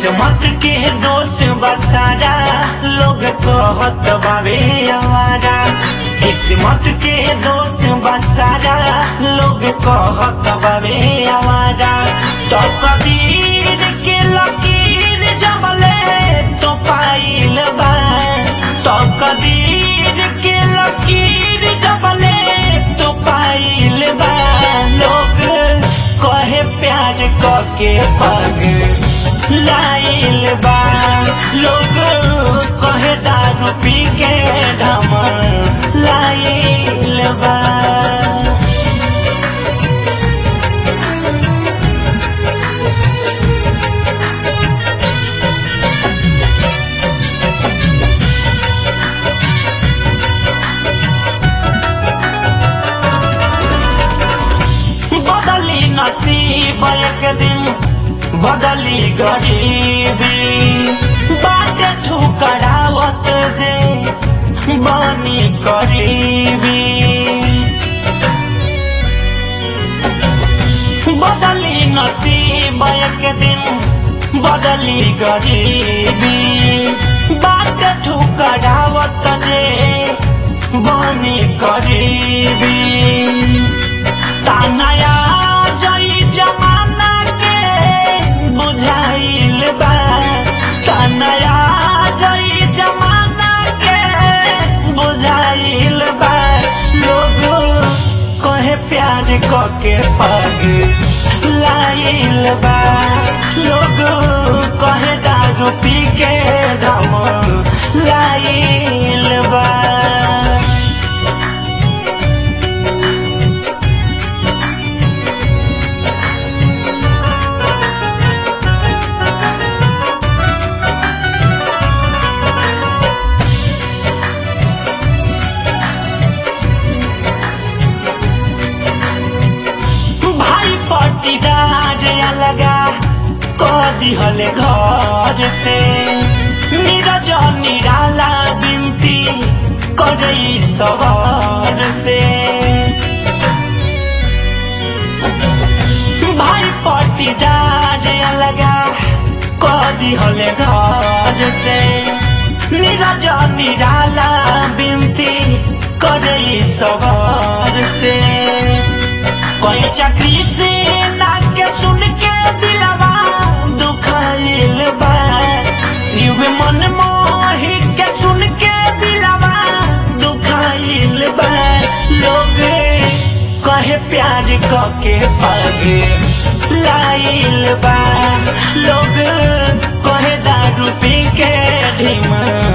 किस्मत के दोष बसारा लोग कहत बावे हमारा किस्मत के दोष बसारा लोग कहत बावे हमारा तो कदीर के लकीर जमले तो पाइल बा तो कदीर के लकीर जमले तो पाइल बा लोग कहे प्यार के पग लाइल बा लोग कहे दारू पी के ढम लाइल बा बदली नसीब एक दिन बदली गरीबी बाटे ठुकरावत जे बनी करीबी बदली नसीब एक दिन बदली गरीबी बाटे ठुकरावत जे बनी करीबी तानया जई जमाना के बुझाइल बा तानया जई जमाना के बुझाइल बा लोग कहे प्यार क के पग लाइल बा लोग कहे दारू पी के दम लाइल बा भाई पट्टीदार अलगा क दिहले घर से नीरज निराला बिनती करई सवार से भाई पट्टीदार अलगा क दिहले घर से नीरज निराला बिनती करई सवार से कोई चक्री से नाके सुन के दिलवा दुखाइल बा शिव मन मोहि के सुन के दिलवा दुखाइल बा लोग कहे प्यार क के पग लाइल बा लोग कहे दारू पी के ढिम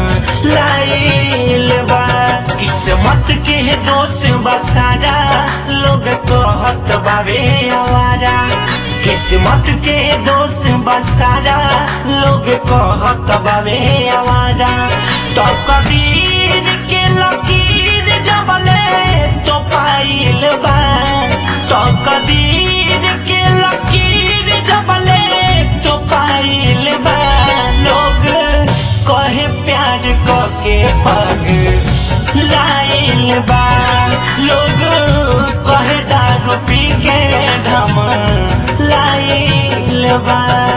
लाइल बा किस्मत के दोष बसारा लोग कहत बावे हमारा किस्मत के दोष बसारा लोग कहत बावे हमारा तो कबीर के लकीर जबले तो पाइल बा तो कबीर के लकीर जबले तो पाइल बा लोग कहे प्यार क के पग लाइल बा लोग कहे दारू पी के ढम लाइल बा